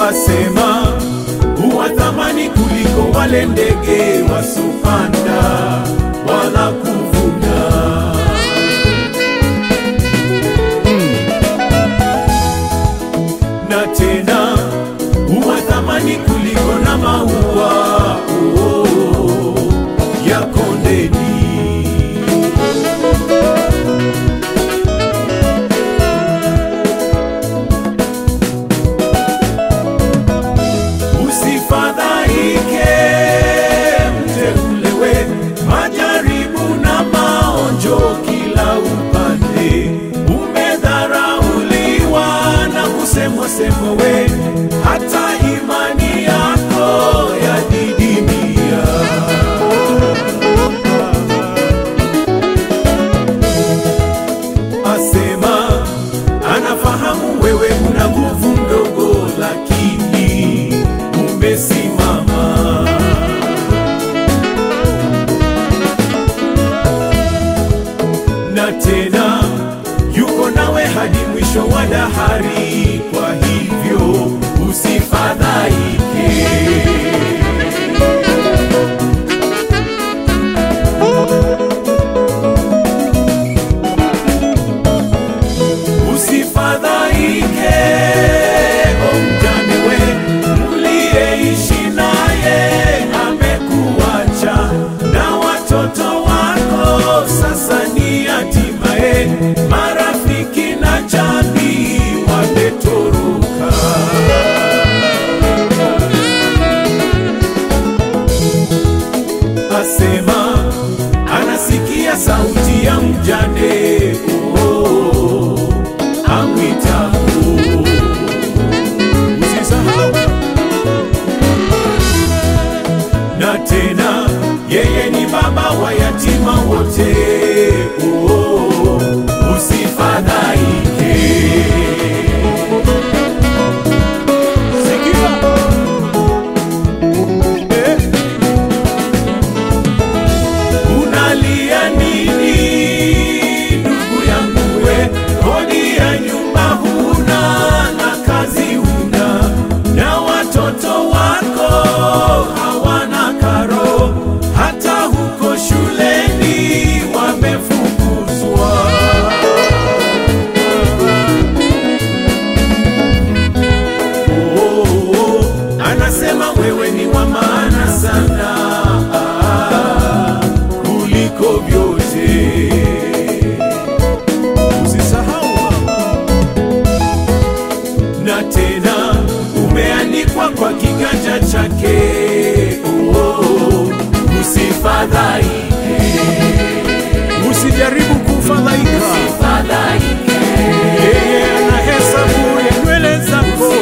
asema huwa thamani kuliko wale ndege wasopanda wala kuvuna. na tena huwa thamani kuliko na maua oh, ya kondeni. Usifadhaike mteulewe, majaribu na maonjo kila upande. Umedharauliwa na kusemwa semwa we, hata imani yako yadidimia. Asema anafahamu wewe una nguvu ndogo, lakini umesimama. na tena yuko nawe hadi mwisho wa dahari. Kwa hivyo usifadhaike. Usifadhaike, o mjane we, mliyeishi naye amekuacha, na watoto wako sasa ni hatimaye, marafiki na jamii wametoroka. Asema anasikia sauti ya mjane oh, amwitapo. Usisahau na tena yeye ni baba wa yatima wote. Oh, usifadhaike. Sikia. Eh. Unalia nini ndugu yangu we? Kodi ya nyumba huna na kazi huna, na watoto wako hawana karo, hata huko shuleni wamefukuzwa. Oh, oh, anasema wewe ni wa maana sana ah, kuliko vyote. Usisahau na tena umeandikwa kwa kiganja chake. Oh, oh, usifadhaike, usijaribu kufadhaika. Yeye anahesabu ya nywele zako.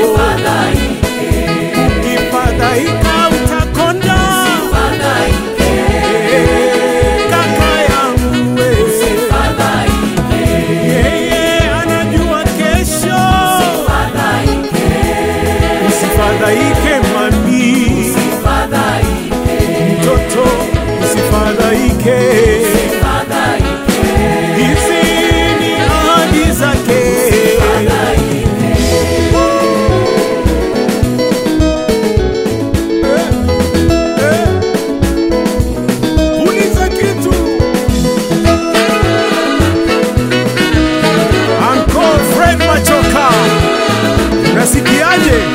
Ukifadhaika utakonda. Eh, kaka yangu we. Yeye anajua kesho. Usifadhaike mami, mtoto usifadhaike. Hizi ni ahadi zake. Eh, eh. Uliza kitu. Uncle Fred Machoka, unasikiaje?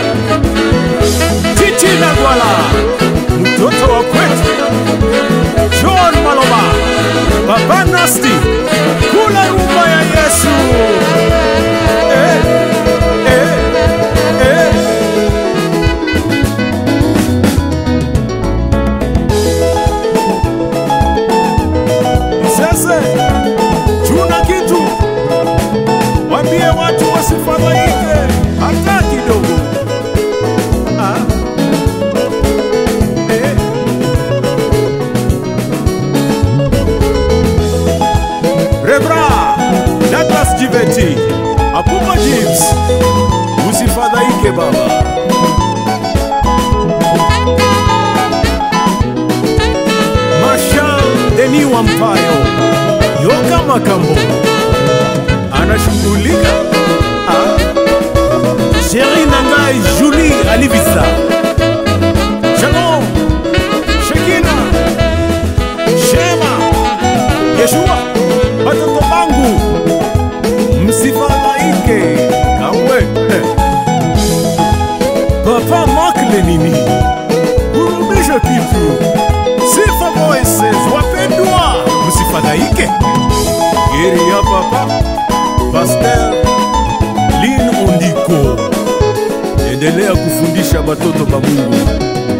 Titi Nagwala, mtoto wa kwetu. John Maloba, Baba Nasti, kula rumba ya Yesu. Eh, eh, eh. Sasa tuna kitu, wambie watu wasifadhaike hata kidogo. Ah. Eh. Rebra Douglas Jiveti Apupa James, usifadhaike baba. Marshal Deni Wampayo Yoka Makambo anashughulika. Ah. Sheri Nangai Jules Marie Alivisa. Shalom. Shekina. Shema. Yeshua. Watoto wangu. Msifadhaike kamwe. Eh. Papa Mark Lenini. Hurudisha kitu. Sifa Moises wapendwa. Msifadhaike. Geri ya papa. Pastor Lin Ondiko. Endelea kufundisha batoto ba Mungu